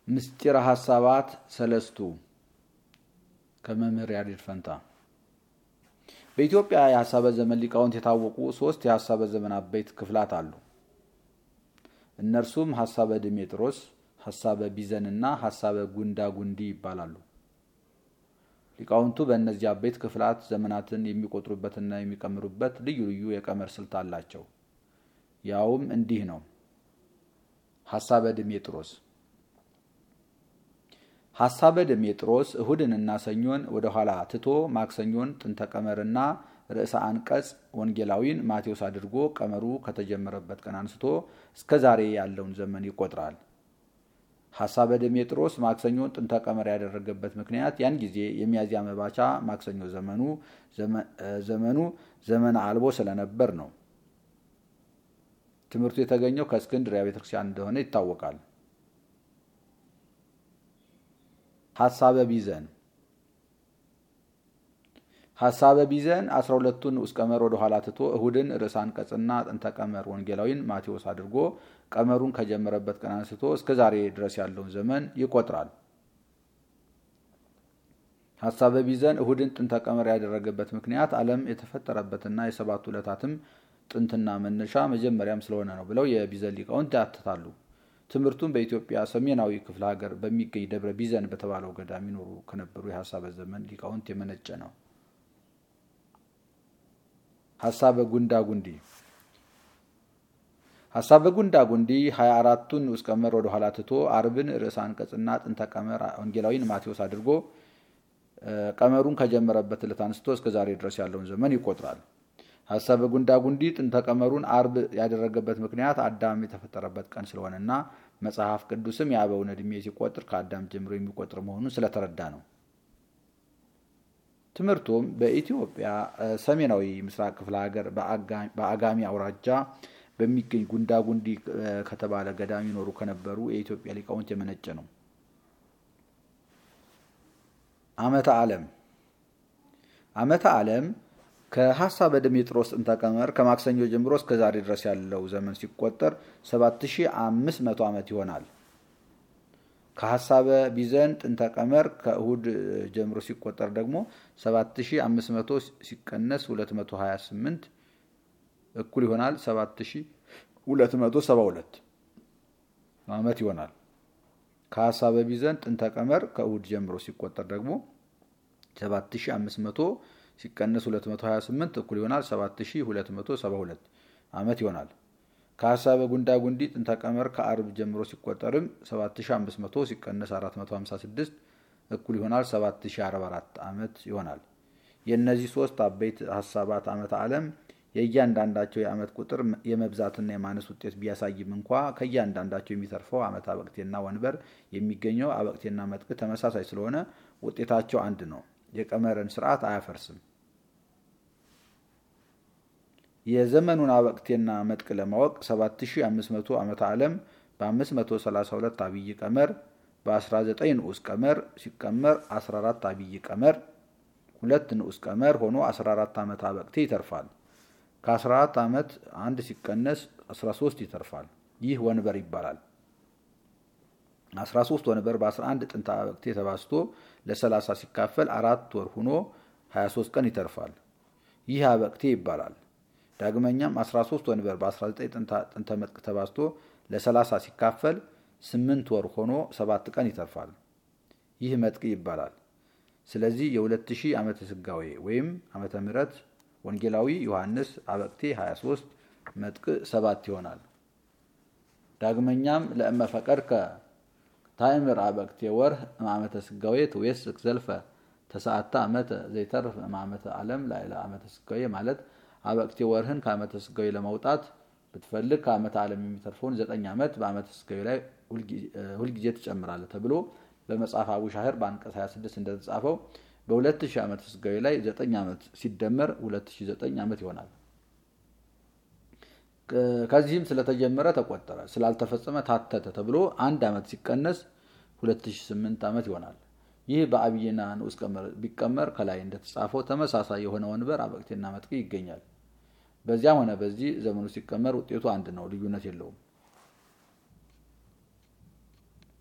ምስጢረ ሀሳባት ሰለስቱ ከመምህር ያሬድ ፈንታ። በኢትዮጵያ የሀሳበ ዘመን ሊቃውንት የታወቁ ሶስት የሀሳበ ዘመን አበይት ክፍላት አሉ። እነርሱም ሀሳበ ድሜጥሮስ፣ ሀሳበ ቢዘን እና ሀሳበ ጉንዳ ጉንዲ ይባላሉ። ሊቃውንቱ በእነዚህ አበይት ክፍላት ዘመናትን የሚቆጥሩበትና የሚቀምሩበት ልዩ ልዩ የቀመር ስልት አላቸው። ያውም እንዲህ ነው። ሀሳበ ድሜጥሮስ ሀሳበ ድሜጥሮስ እሁድንና ሰኞን ወደ ኋላ ትቶ ማክሰኞን ጥንተ ቀመርና ርዕሰ አንቀጽ ወንጌላዊን ማቴዎስ አድርጎ ቀመሩ ከተጀመረበት ቀን አንስቶ እስከ ዛሬ ያለውን ዘመን ይቆጥራል። ሀሳበ ድሜጥሮስ ማክሰኞን ጥንተ ቀመር ያደረገበት ምክንያት ያን ጊዜ የሚያዝያ መባቻ ማክሰኞ ዘመኑ ዘመኑ ዘመነ አልቦ ስለነበር ነው። ትምህርቱ የተገኘው ከእስክንድርያ ቤተክርስቲያን እንደሆነ ይታወቃል። ሀሳበ ቢዘን ሀሳበ ቢዘን አስራ ሁለቱን ንዑስ ቀመር ወደ ኋላ ትቶ እሁድን ርዕሰ አንቀጽና ጥንተ ቀመር ወንጌላዊን ማቴዎስ አድርጎ ቀመሩን ከጀመረበት ቀን አንስቶ እስከ ዛሬ ድረስ ያለውን ዘመን ይቆጥራል። ሀሳበ ቢዘን እሁድን ጥንተ ቀመር ያደረገበት ምክንያት ዓለም የተፈጠረበትና የሰባቱ ዕለታትም ጥንትና መነሻ መጀመሪያም ስለሆነ ነው ብለው የቢዘን ሊቃውንት ያትታሉ። ትምህርቱም በኢትዮጵያ ሰሜናዊ ክፍለ ሀገር በሚገኝ ደብረ ቢዘን በተባለው ገዳም ይኖሩ ከነበሩ የሀሳበ ዘመን ሊቃውንት የመነጨ ነው። ሀሳበ ጉንዳ ጉንዲ ሀሳበ ጉንዳ ጉንዲ ሀያ አራቱን ንዑስ ቀመር ወደ ኋላ ትቶ አርብን ርዕሰ አንቀጽና ጥንተ ቀመር ወንጌላዊን ማቴዎስ አድርጎ ቀመሩን ከጀመረበት ዕለት አንስቶ እስከ ዛሬ ድረስ ያለውን ዘመን ይቆጥራል። ሀሳበ ጉንዳ ጉንዲ ጥንተ ቀመሩን አርብ ያደረገበት ምክንያት አዳም የተፈጠረበት ቀን ስለሆነና መጽሐፍ ቅዱስም የአበውን ዕድሜ ሲቆጥር ከአዳም ጀምሮ የሚቆጥር መሆኑን ስለተረዳ ነው። ትምህርቱም በኢትዮጵያ ሰሜናዊ ምስራቅ ክፍለ ሀገር በአጋሚ አውራጃ በሚገኝ ጉንዳ ጉንዲ ከተባለ ገዳም ይኖሩ ከነበሩ የኢትዮጵያ ሊቃውንት የመነጨ ነው። ዓመተ ዓለም ዓመተ ዓለም ከሀሳበ ድሜጥሮስ ጥንተ ቀመር ከማክሰኞ ጀምሮ እስከ ዛሬ ድረስ ያለው ዘመን ሲቆጠር 7500 ዓመት ይሆናል። ከሀሳበ ቢዘን ጥንተ ቀመር ከእሁድ ጀምሮ ሲቆጠር ደግሞ 7500 ሲቀነስ 228 እኩል ይሆናል 7272 ዓመት ይሆናል። ከሀሳበ ቢዘን ጥንተ ቀመር ከእሁድ ጀምሮ ሲቆጠር ደግሞ 7500 ሲቀነስ 228 እኩል ይሆናል 7272 ዓመት ይሆናል። ከሀሳበ ጉንዳ ጉንዲ ጥንተ ቀመር ከአርብ ጀምሮ ሲቆጠርም 7500 ሲቀነስ 456 እኩል ይሆናል 7044 ዓመት ይሆናል። የእነዚህ ሶስት አበይት ሀሳባት ዓመተ ዓለም የእያንዳንዳቸው የዓመት ቁጥር የመብዛትና የማነስ ውጤት ቢያሳይም እንኳ ከእያንዳንዳቸው የሚተርፈው ዓመት አበቅቴና ወንበር የሚገኘው አበቅቴና መጥቅ ተመሳሳይ ስለሆነ ውጤታቸው አንድ ነው። የቀመርን ስርዓት አያፈርስም። የዘመኑን አበቅቴና መጥቅ ለማወቅ 7500 ዓመተ ዓለም በ532 አብይ ቀመር በ19 ንዑስ ቀመር ሲቀመር 14 አብይ ቀመር ሁለት ንዑስ ቀመር ሆኖ 14 ዓመት አበቅቴ ይተርፋል። ከ14 ዓመት አንድ ሲቀነስ 13 ይተርፋል። ይህ ወንበር ይባላል። 13 ወንበር በ11 ጥንተ አበቅቴ ተባዝቶ ለ30 ሲካፈል አራት ወር ሆኖ 23 ቀን ይተርፋል። ይህ አበቅቴ ይባላል። ዳግመኛም 13 ወንበር በ19 ጥንተ መጥቅ ተባዝቶ ለ30 ሲካፈል 8 ወር ሆኖ 7 ቀን ይተርፋል። ይህ መጥቅ ይባላል። ስለዚህ የ2000 ዓመተ ስጋዌ ወይም ዓመተ ምሕረት ወንጌላዊ ዮሐንስ አበቅቴ 23 መጥቅ 7 ይሆናል። ዳግመኛም ለእመ ፈቀድከ ታይምር አበቅቴ ወርህ ማመተ ስጋዌ ትዌስክ ዘልፈ ተሰዓተ ዓመተ ዘይተርፍ ማመተ ዓለም ላይለ ዓመተ ስጋዌ ማለት አበቅቴ ወርህን ከዓመተ ስጋዌ ለማውጣት ብትፈልግ ከዓመተ ዓለም የሚተርፈውን ዘጠኝ ዓመት በዓመተ ስጋዌ ላይ ሁልጊዜ ትጨምራለህ ተብሎ በመጽሐፍ አቡሻህር በአንቀጽ 26 እንደተጻፈው በ2000 ዓመተ ስጋዌ ላይ 9 ዓመት ሲደመር 2009 ዓመት ይሆናል። ከዚህም ስለተጀመረ ተቆጠረ፣ ስላልተፈጸመ ታተተ ተብሎ አንድ ዓመት ሲቀነስ 2008 ዓመት ይሆናል። ይህ በአብይና ንዑስ ቀመር ቢቀመር ከላይ እንደተጻፈው ተመሳሳይ የሆነ ወንበር አበቅቴና መጥቅ ይገኛል። በዚያም ሆነ በዚህ ዘመኑ ሲቀመር ውጤቱ አንድ ነው፣ ልዩነት የለውም።